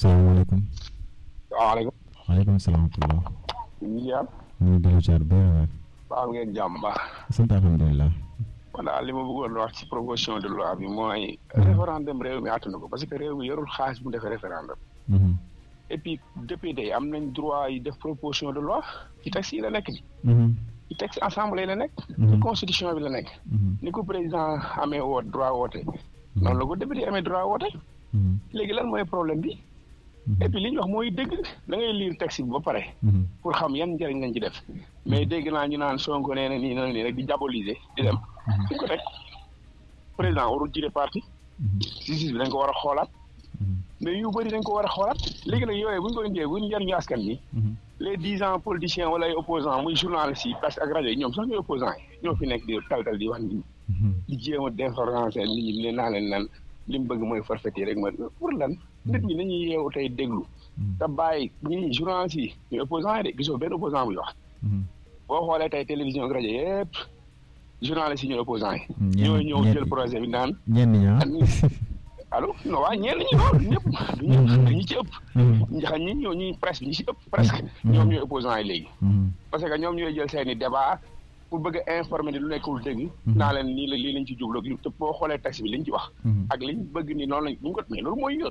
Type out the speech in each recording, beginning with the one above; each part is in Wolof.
salaamaaleykum. waaleykum. waaleykum salaam wa rahmatulah. ñu ñu ngi dellu ziar bu baax baax ngeen jàmm baax. sant alhamdulilah. voilà li ma bëggoon wax ci proposition de loi bi mooy. référendum réew mi àttanu ko parce que réew mi yorul xaalis bu defee référendum. et puis député yi am nañ droit yi def proposition de loi ci texte yi la nekk bi ci texte assemblée la nekk. ci constitution bi la nekk. ni ko président amee woot droit woote. noonu la ko député amee droit woote. léegi lan mooy problème bi. et puis li ñu wax mooy dëgg da ngay lire texte bi ba pare. pour xam yan njëriñ lañ ci def. mais dégg naa ñu naan Sonko nee na nii na nii rek di diaboliser di dem. fi ko teg président warul jiite parti. justice bi dañ ko war a xoolaat. mais yu bëri dañ ko war a xoolaat léegi nag yooyu bu ñu ko indee bu ñu njëriñu askan bi. les dix ans politiciens wala ay opposants muy journalistes yi parce que ak rajo yi ñoom sax ñooy opposants yi ñoo fi nekk di taltal di wax nit ñi. di jéem a d'information nit ñi ne naa leen nan li mu bëgg mooy forfait rek ma pour lan. nit ñi dañuy yeewu tey déglu. te bàyyi ñi journalistes yi ñooy opposants yi de gisoo benn opposant buy wax. boo xoolee tey télévision ak rajo yëpp journalistes yi ñooy opposants yi. ñooy ñëw jël projet bi naan. ñenn ñi allo non waaye ñenn ñi loolu ñëpp du ñi ci ëpp xam ñi ñoo ñuy presse bi ñi ci ëpp presque ñoom ñooy opposants yi léegi parce que ñoom ñooy jël seeni débat pour bëgg a informer ni lu nekkul dëgg naa leen nii la lii lañ ci jublu te boo xoolee texte bi liñ ci wax ak liñ bëgg ni noonu lañ bu ñu ko mais loolu mooy yoon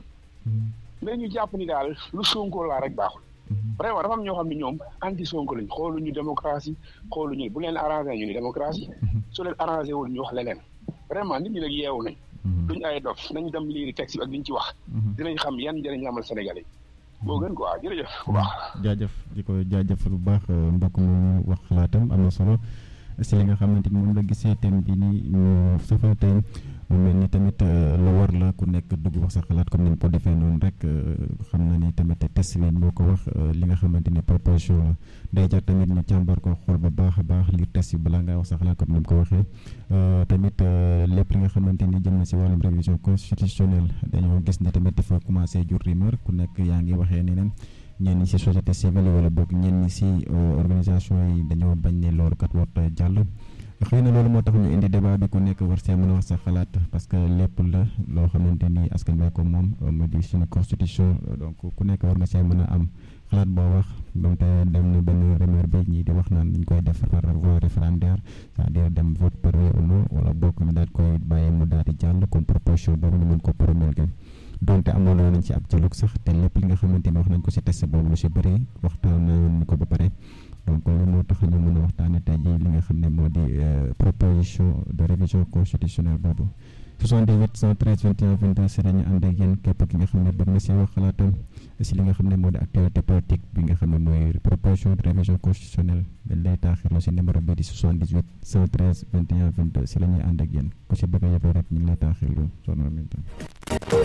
mais ñu jàpp ni daal lu Sonko laa rek baaxul vraiment dafa am ñoo xam ne ñoom anti Sonko lañ xooluñu démocratie xooluñu bu leen arrangé ñu ni démocratie su leen arrangé wul ñu wax leneen vraiment nit ñi nag yeewu nañ duñ ay dof nañ dem liiri texte bi ak liñ ci wax dinañ xam yan njëriñ la amal Sénégalais yi boo gën quoi jërëjëf bu baax jaajëf di ko jaajëfal bu baax mbokk mu wax xalaatam am na solo si li nga xamante ni moom la gisee thème bi ni ñu safal tey mu mel ni tamit lu war la ku nekk dugg wax sa xalaat comme ni ñu ko defee noonu rek xam na ni tamit test bi moo ko wax li nga xamante ni proposition la day jar tamit ñu càmbar ko xool ba baax a baax lire test bi balaa ngaa wax sa xalaat comme ni mu ko waxee tamit lépp li nga xamante ni jëm na si wàllum révision constitutionnelle dañoo gis ni tamit dafa commencé jur rumeur ku nekk yaa ngi waxee neneen ñenn ñi si société civile wala boog ñenn ñi si organisation yi dañoo bañ ne loolu kat warut a jàll. xëy na loolu moo tax ñu indi débat bi ku nekk war see mën a wax sa xalaat parce que lépp la loo xamante ni askan wi ko moom mu di suñu constitution donc ku nekk war nga see mën a am xalaat boo wax donte dem na benn rumeur bi ñii di wax naan dañ koy def par voie référendaire c'est-à-dire dem vote par oui ou non wala bokk ñu daal koy bàyyi mu daal di jàll comme proposition boobu ñu mën ko promulguer donte amoon nañ ci ab dialogue sax te lépp li nga xamante ni wax nañ ko si test boobu lu si bëri waxtaan nañ ko ba pare. donc loolu moo tax ñu mën a waxtaanee tey jii li nga xam ne moo di proposition de révision constitutionnelle boobu 78 113 21 22 si la ñu ànd ak yéen képp ki nga xam ne bëgg na see wax xalaatam si li nga xam ne moo di actualité politique bi nga xam ne mooy proposition de révision constitutionnelle dañ lay taaxirloo si numéro bi di 78 113 21 22 si la ñuy ànd ak yéen ku si bëgg a yëpp rek ñu ngi lay taaxirloo soxna Aminta